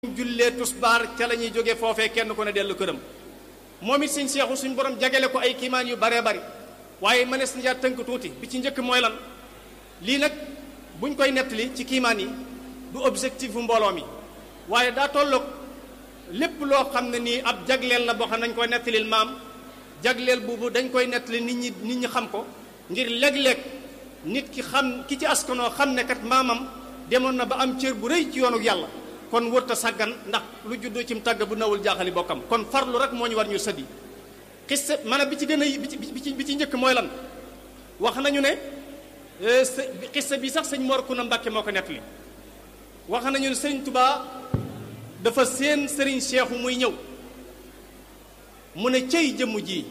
jullee tusbaar ca la ñuy jóge foofee kenn ku ne dellu këram moom it sëñ seexu suñ borom jagale ko ay kiimaan yu baree bari waaye mënees na tënk tuuti bi ci njëkk mooy lan lii nag buñ koy nettali ci kiimaan yi du objectif bu mbooloo mi waaye daa tolloog lépp loo xam ne nii ab jagleel la boo xam ne dañ koy nettalil maam jagleel boobu dañ koy nettali nit ñi nit ñi xam ko ngir léeg-léeg nit ki xam ki ci askanoo xam ne kat maamam demoon na ba am cër bu rëy ci yoonu yàlla kon wërta sàggan ndax lu juddoo cim tàgg bu nawul jaaxali bokkam kon farlu rek moo ñu war ñu sëddi xissa maanaam bi ci gën a bi ci bi ci njëkk mooy lan wax nañu ne xissa bi sax sëñ Mor Kuna Mbàkke moo ko nettali wax nañu ne sëriñ Tubaa dafa seen sëriñ Seexu muy ñëw mu ne cëy jëmm ji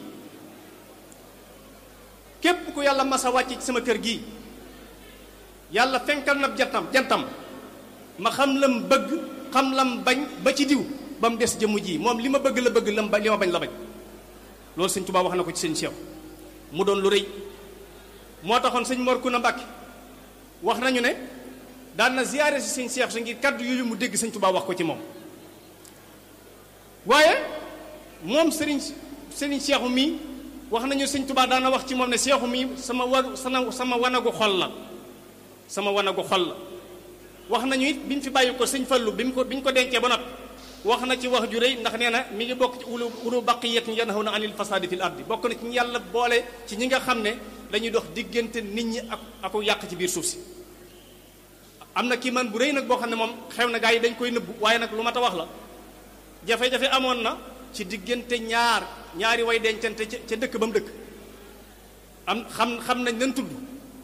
képp ku yàlla masa wàcc ci sama kër gii yàlla fenkal na jantam jantam ma xam lam bëgg xam lam bañ ba ci diw ba mu des jëmm ji moom li ma bëgg la bëgg lam ba li ma bañ la bañ loolu sëñ Tuubaa wax na ko ci sëñ Seex mu doon lu rëy moo taxoon sëñ Mor Kuna Mbàkke wax nañu ne daan na ziyaare si sëñ Seex sa ngir kàddu yooyu mu dégg sëñ Tuubaa wax ko ci moom waaye moom sëriñ sëriñ Seexu mii wax nañu sëñ Tuubaa daan na wax ci moom ne Seexu mii sama wa sama sama wanagu xol la sama wanagu xol la wax nañu it bi ñu fi bàyyi ko sëñ Fallu bi mu ko bi ñu ko dencee ba noppi wax na ci wax ju rëy ndax nee na mi ngi bokk ci ulu ulu baqiyatin yanhawna anil fasadi fil ardi bokk na ci ñu yàlla boole ci ñi nga xam ne dañuy dox diggante nit ñi ak ak yàq ci biir suuf si am na kii man bu rëy nag boo xam ne moom xew na gaa yi dañ koy nëbbu waaye nag lu mat a wax la jafe-jafe amoon na ci diggante ñaar ñaari way dencante ca dëkk ba mu dëkk am xam xam nañ nan tudd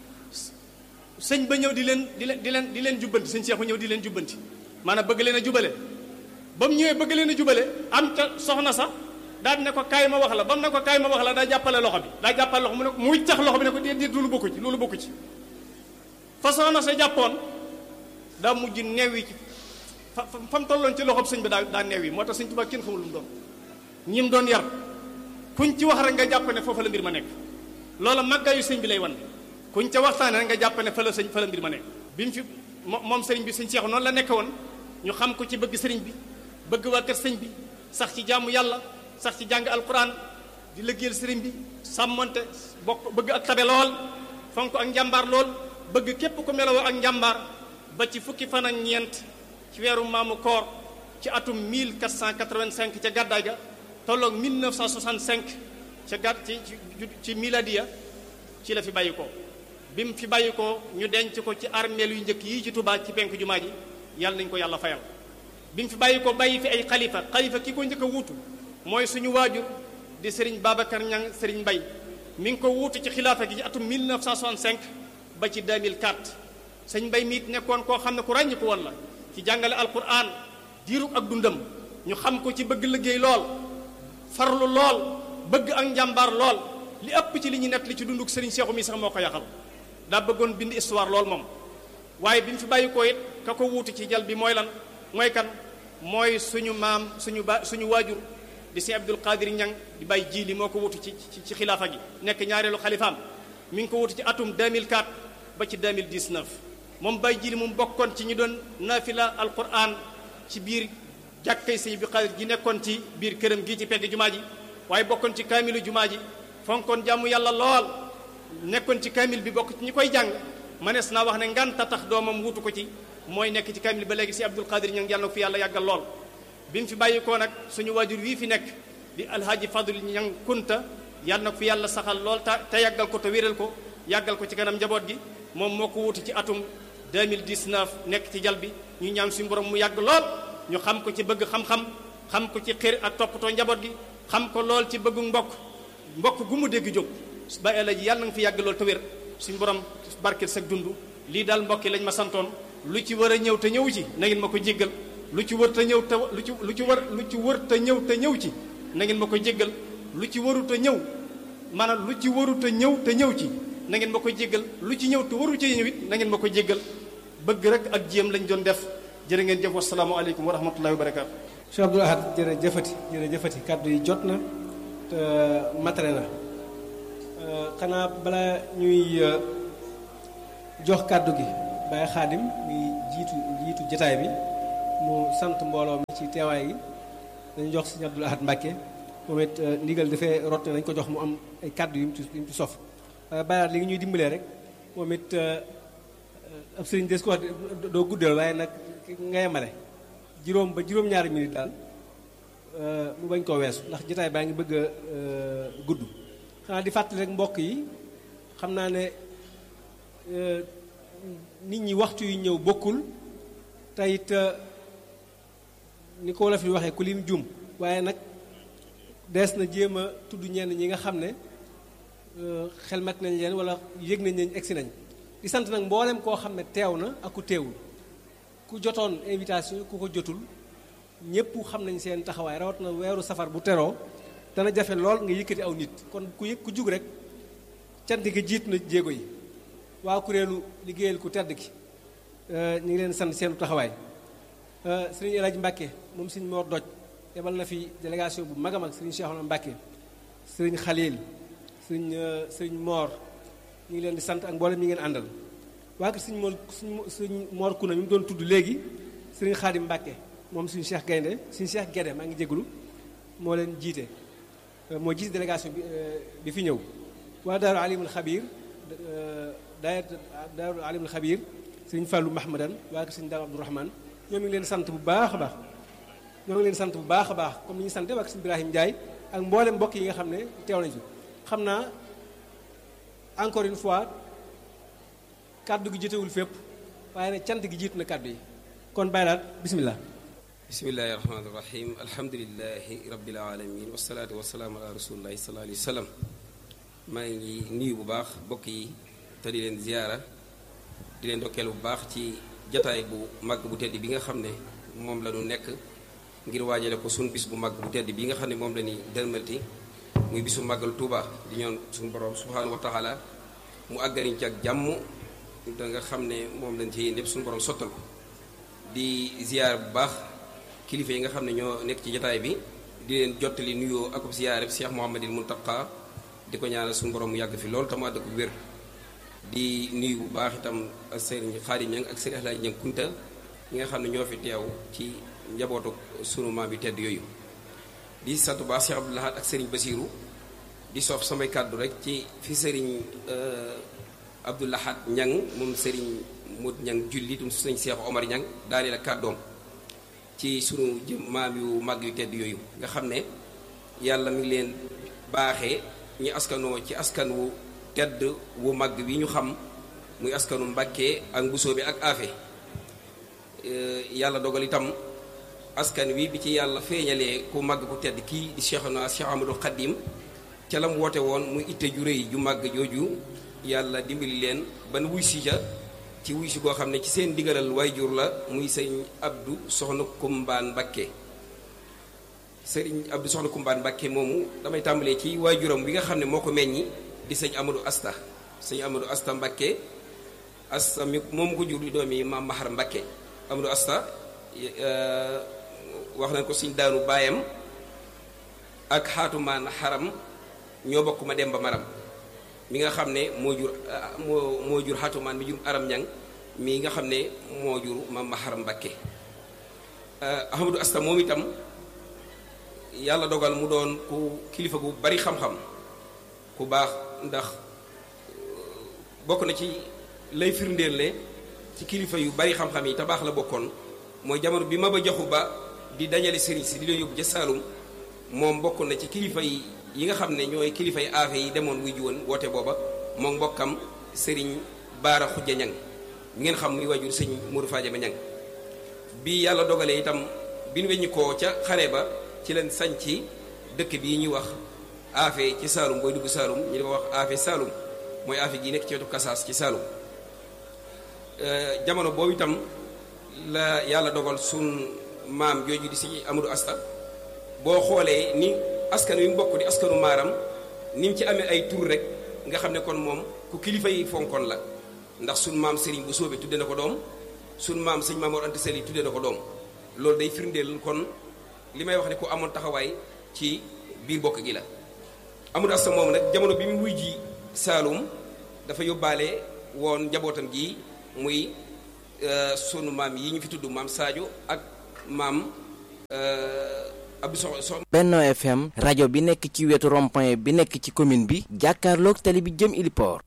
sëñ ba ñëw di leen di leen di leen di leen jubbanti sëñ Seexu ñëw di leen jubbanti maanaam bëgg leen a jubale ba mu ñëwee bëgg leen a jubale am ca soxna sax daal ne ko kaay ma wax la ba mu ne ko kaay ma wax la daa jàppale loxo bi daa jàppale loxo mu ne ko muy tax loxo bi ne ko déet déet loolu bokku ci loolu bokku ci fa soxna sa jàppoon daa mujj neew yi ci fa fa mu tolloon ci loxob sëñ bi daa daa neew yi moo tax sëñ Tuubaa kenn xamul lu mu doon ñi mu doon yar kuñ ci wax rek nga jàpp ne foofa la mbir ma nekk loola màggaayu sëñ bi lay wan kuñ ca waxtaane rek nga jàpp ne fa la sëñ fa la mbir ma nekk bi mu fi moom sëriñ bi sëñ Seexu noonu la nekk woon ñu xam ko ci bëgg sëriñ bi bëgg waa kër sëñ bi sax ci jaamu yàlla sax ci jàng alquran di liggéeyal sëriñ bi sàmmante bokk bëgg ak tabe lool fonk ak njàmbaar lool bëgg képp ku melowoo ak njàmbaar ba ci fukki fan ak ñeent ci weeru maamu koor ci atum 1485 ca gàddaay ga tolloog 1965 ca gàdd ci ci miladiya ci la fi bàyyi ko bi mu fi bàyyi ko ñu denc ko ci armeel yu njëkk yii ci Tuubaa ci penk jumaa ji yàlla nañu ko yàlla fayal bi mu fi bàyyi ko bàyyi fi ay xalifa xalifa ki ko njëkk a wuutu mooy suñu waajur di sëriñ Babacar Ñang sëriñ Mbay mi ngi ko wuutu ci xilaafa gi ci atum 1965 ba ci 2004 sëñ Mbay mi it nekkoon koo xam ne ku ràññi ko woon la ci jàngale alquran diirug ak dundam ñu xam ko ci bëgg liggéey lool farlu lool bëgg ak njàmbaar lool li ëpp ci li ñu nett li ci dunduk sëriñ Seexu mi sax moo ko yàqal daa bëggoon bind histoire lool moom waaye bi mu fi bàyyi ko it ka ko wuutu ci jal bi mooy lan mooy kan mooy suñu maam suñu ba suñu waajur di si Abdul Qadir Ñang di bàyyi jiili moo ko wutu ci ci xilaafa gi nekk ñaareelu xalifaam mi ngi ko wutu ci atum 2004 ba ci 2019 moom bàyyi jiili moom bokkoon ci ñi doon nafila alquran ci biir jàkkay sëñ bi Qadir ji nekkoon ci biir këram gii ci pegg jumaa ji waaye bokkoon ci kaamilu jumaa ji fonkoon jàmm yàlla lool nekkoon ci kaamil bi bokk ci ñi koy jàng manees naa wax ne nganta tax doomam wutu ko ci mooy nekk ci kaamil ba léegi si Abdul Qadir Ñang yàlla na ko fi yàlla yàggal lool bi mu fi bàyyi ko nag suñu waajur wii fi nekk di alhaaji Fadul Ñang Kunta yàlla na ko fi yàlla saxal lool te te yàggal ko te wéral ko yàggal ko ci kanam njaboot gi moom moo ko wutu ci atum 2019 nekk ci jal bi ñu ñaan suñu borom mu yàgg lool ñu xam ko ci bëgg xam-xam xam ko ci xër ak toppatoo njaboot gi xam ko lool ci bëggu mbokk mbokk gu mu dégg jóg ba ëllëg yàlla na nga fi yàgg lool te wér suñu borom barkeel sag dund lii daal mbokk yi lañ ma santoon lu ci war a ñëw te ñëw ci na ngeen ma ko jéggal lu ci wër te ñëw te lu ci lu ci war lu ci wër te ñëw te ñëw ci na ngeen ma ko jéggal lu ci waru te ñëw maanaam lu ci waru te ñëw te ñëw ci na ngeen ma ko jéggal lu ci ñëw te waru ci ñëw it na ngeen ma ko jéggal bëgg rek ak jéem lañ doon def jërë ngeen jëf wasalaamaaleykum wa rahmatullahi wa barakaatu. Cheikh Abdoul Ahad jërëjëfati jërëjëfati kàddu yi jot na te matare na xanaa bala ñuy jox kàddu gi Baye Xaadim muy jiitu jiitu jataay bi mu sant mbooloo mi ci teewaay gi dañu jox sëñ Abdul Ahad Mbàkke moom it ndigal dafay rot ne dañ ko jox mu am ay kàddu yu mu ci yu mu ci sof bàyyaat li ngi ñuy dimbalee rek moom it ab sëriñ des ko wax doo guddal waaye nag nga yemale juróom ba juróom-ñaari minute daal mu bañ koo weesu ndax jotaay baa ngi bëgg a gudd xanaa di fàttali rek mbokk yi xam naa ne nit ñi waxtu yu ñëw bokkul te it ni ko wolof yi waxee ku lim jum waaye nag dees na jéem a tudd ñenn ñi nga xam ne xel mat nañ leen wala yëg nañ leen egsi nañ di sant nag mboolem koo xam ne teew na ak ku teewul ku jotoon invitation ku ko jotul ñëpp xam nañ seen taxawaay rawat na weeru safar bu teroo dana jafe lool nga yëkkati aw nit kon ku yëg ku jug rek cant gi jiitu na jéego yi waa kuréelu liggéeyal ku tedd ki ñu ngi leen sant seenu taxawaay sëriñ El Hadj Mbacke moom sëriñ Mor Doj yebal na fi délégation bu mag a mag sëriñ Cheikhouna Mbacke sëriñ Khalil sëriñ sëriñ Mor ñu ngi leen di sant ak mboolem ñi ngeen àndal waa kër sëriñ Mor sëriñ Mor Kuna mi mu doon tudd léegi sëriñ Khadim Mbacke moom suñu Cheikh Gaynde suñu Cheikh Guédé maa ngi jégalu moo leen jiite moo jiite délégation bi bi fi ñëw waa Daaru Alimul Xabir daayat Daaru Alimul Xabir sëriñ Fallou Mahmadan waa kër sëriñ Daaru Abdourahman ñoo ngi leen sant bu baax a baax ñoo ngi leen sant bu baax a baax comme ni ñu sante waa kër sëriñ Ibrahima Ndiaye ak mboolem mbokk yi nga xam ne teew nañ fi xam naa encore une fois kàddu gi jotewul fépp waaye nag cant gi jiitu na kàddu yi kon bàyyi laat bisimilah. bismillahi rahmaani rahim alhamdulilahi rabbil alamin wasalaatu wasalaamu ala rasulillahi sallallahu alayhi wa sallam maa ngi nuyu bu baax mbokk yi te di leen ziyaara di leen dokkeel bu baax ci jataay bu màgg bu tedd bi nga xam ne moom la ñu nekk ngir waajale ko suñu bis bu màgg bu tedd bi nga xam ne moom la ñuy dërmalti muy bisu màggal Tuuba di ñoon suñu borom subhaanahu wa taala mu àggariñ ci ak jàmm da nga xam ne moom lañ ci yéen lépp suñu borom sottal ko di ziyaar bu baax kilifa yi nga xam ne ñoo nekk ci jataay bi di leen jottali nuyoo akub ziyaare Cheikh Mouhamadil Muntaqa di ko ñaanal suñu borom mu yàgg fi loolu te mu àdd ko wér di nuyu bu baax itam sëriñ Xaadim Ñang ak sëriñ Alaaji Ñang Kunta ñi nga xam ne ñoo fi teew ci njabootu sunu maam bi tedd yooyu di sant bu baax Cheikh Abdou Lahad ak sëriñ Basiiru di soof samay kàddu rek ci fi sëriñ Abdou Lahad Ñang moom sëriñ Mod Ñang julli tum sëriñ Cheikh Omar Ñang daaneel ak kàddoom ci sunu jëm maam yu màgg yu tedd yooyu nga xam ne yàlla mi ngi leen baaxee ñi askanoo ci askan wu tedd wu màgg wi ñu xam muy askanu Mbàkke ak mbusoo bi ak aafe yàlla dogal itam askan wi bi ci yàlla feeñalee ku màgg ku tedd kii di Cheikhuna Cheikh Amadou Khadim ca la mu woote woon muy itte ju rëy ju màgg jooju yàlla dimbali leen ban wuy si ja ci wuy si koo xam ne ci seen digalal waajur la muy sëñ Abdou Soxna Kumbaan Mbakke sëriñ Abdou Soxna Kumbaan Mbakke moomu damay tàmbalee ci waajuram bi nga xam ne moo ko meññi di sëñ Amadou Asta sëñ Amadou Asta Mbakke Asta mi moom ko jur di doomi maam Mahar Mbakke Amadou Asta wax nañ ko sëñ daanu baayam ak xaatumaan xaram ñoo bokk ma dem ba maram mi nga xam ne moo jur moo moo jur xatumaan mi jur aram ñang mi nga xam ne moo jur maam Maharam Mbakke Ahmadou Asta moom itam yàlla dogal mu doon ku kilifa gu bari xam-xam ku baax ndax bokk na ci lay firndeel ne ci kilifa yu bari xam-xam yi te baax la bokkoon mooy jamono bi ma ba joxu ba di dajale sëriñ si di leen yóbbu ca Saalum moom bokk na ci kilifa yi yi nga xam ne ñooy kilifa yi aafe yi demoon wuy ji woon woote booba moom mbokkam sëriñ baara xujja ñang mi ngeen xam muy wajur sëñ Modou Fadiama ñang bi yàlla dogalee itam bi ñu weññi koo ca xare ba ci leen sañ ci dëkk bii ñuy wax aafe ci Saalum booy dugg Saalum ñu di ko wax aafe Saalum mooy aafe gi nekk ci wetu Kasaas ci Saalum jamono boobu itam la yàlla dogal sun maam jooju di si Amadou Asta boo xoolee ni askan wi mu bokk di askanu maaram ni mu ci amee ay tur rek nga xam ne kon moom ku kilifa yi fonkoon la ndax sun maam Serigne bu soobee tudde na ko doom sun maam sëñ Mamoor Anta Sali tudde na ko doom loolu day firndeel kon li may wax ne ku amoon taxawaay ci biir bokk gi la. Amadou Asta moom nag jamono bi mu wuy ji Saalum dafa yóbbaale woon njabootam gi muy sunu maam yi ñu fi tudd maam Sadio ak maam Abdou Sox Sox Benno FM rajo bi nekk ci wetu rond-point bi nekk ci commune bi jàkkaarloog tali bi jëm Iliport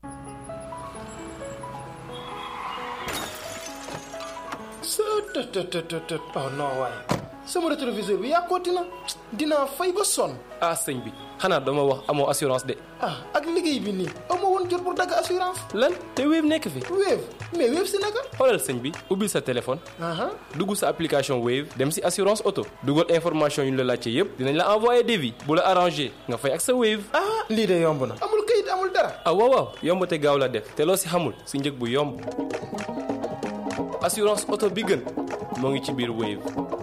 sëtëtëtëtët oh non waaye sama rétroviseur bi yàqooti na dinaa fay ba sonn ah sëñ bi xanaa dama wax amoo assurance de ah ak liggéey bi nii amoo woon jot pour dagg assurance lan te Wave nekk fi Wave mais Wave si naka xoolal sëñ bi ubbil sa téléphone aha dugg sa application Wave dem si assurance auto dugal information yu ñu la laajte yépp dinañ la envoyer devis bu la arrangé nga fay ak sa Wave ah lii de yomb na amul kayit amul dara ah waaw waaw yomb te gaaw la def te loo si xamul si njëg bu yomb assurance auto bi gën moo ngi ci biir Wave